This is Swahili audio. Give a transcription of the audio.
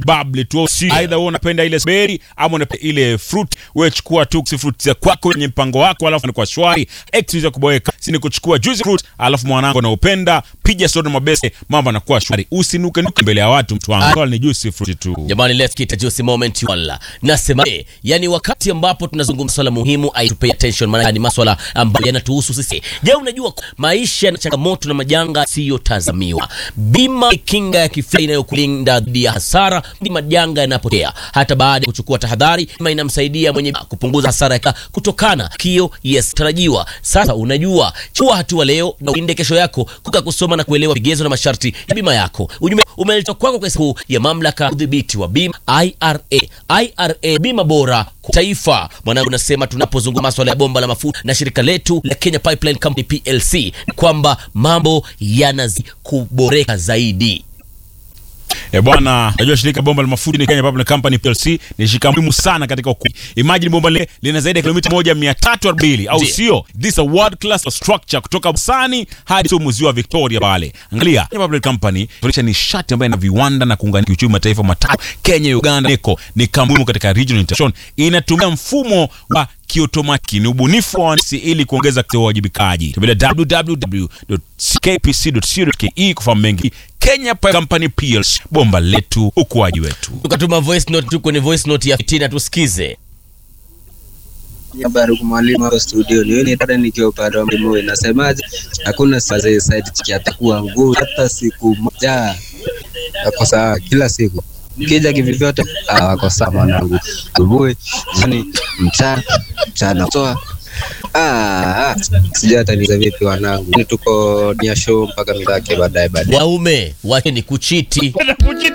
bubbly tu si aidha wewe unapenda ile berry ama unapenda ile fruit wewe chukua tu si fruit za kwako kwenye mpango wako alafu ni kwa shwari excuse ya kuboeka si ni kuchukua juice fruit alafu mwanangu anaupenda piga soda mabese mambo yanakuwa shwari usinuke nuke mbele ya watu mtu wangu Kwa ni juice fruit tu Jamani, let's get a juicy moment wala. Nasema eh, yani wakati ambapo tunazungumza swala muhimu I to pay attention, maana ni maswala ambayo yanatuhusu sisi. Je, unajua maisha na changamoto na majanga siyotazamiwa. Bima ni kinga ya kifedha inayokulinda dhidi ya hasara ndi majanga yanapotokea. Hata baada ya kuchukua tahadhari, bima inamsaidia mwenye kupunguza hasara ya kutokana kio yes tarajiwa. Sasa unajua, chukua hatua leo na ulinde kesho yako, kuka kusoma na kuelewa vigezo na masharti ya bima yako. Ujumbe umeletwa kwako kwa siku ya mamlaka ya udhibiti wa bima IRA. IRA bima bora kwa taifa. Mwanangu, nasema tunapozungumza masuala ya bomba la mafuta na shirika letu la Kenya Pipeline Company PLC ni kwamba mambo yanazidi kuboreka zaidi. Eh bwana, najua shirika bomba la mafuta ni Kenya Pipeline Company PLC ni shirika muhimu sana katika uku. Imagine bomba lile lina zaidi ya kilomita moja mia tatu arobaini au Ndiyo. sio? This a world class structure kutoka Busani hadi tu muzio wa Victoria pale. Angalia, Kenya Pipeline Company inaonyesha nishati ambayo ina viwanda na kuunganisha kiuchumi mataifa matatu Kenya, Uganda, Neko ni kampuni katika regional integration. Inatumia mfumo wa kiotomaki ni ubunifu wa wahandisi ili kuongeza uwajibikaji. Tembelea www.kpc.co.ke kufahamu mengi. Kenya Pipeline Company PLC, bomba letu, ukuaji wetu. Tukatuma voice note tu kwenye voice note ya Fitina, tusikize. Habari kwa mwalimu hapa studio. Ni wewe dada nikiwa upande wa mlimo inasemaje? Hakuna sasa side chiki atakuwa ngumu hata siku moja. Wako sawa kila siku. Kija kivivyote ah, wako sawa mwanangu. Asubuhi, jioni, mchana, mchana. Toa. Ah, ah. sijui hata niza vipi wanangu. Ni tuko nia show mpaka mitake baadaye baadaye. Waume wake ni kuchiti.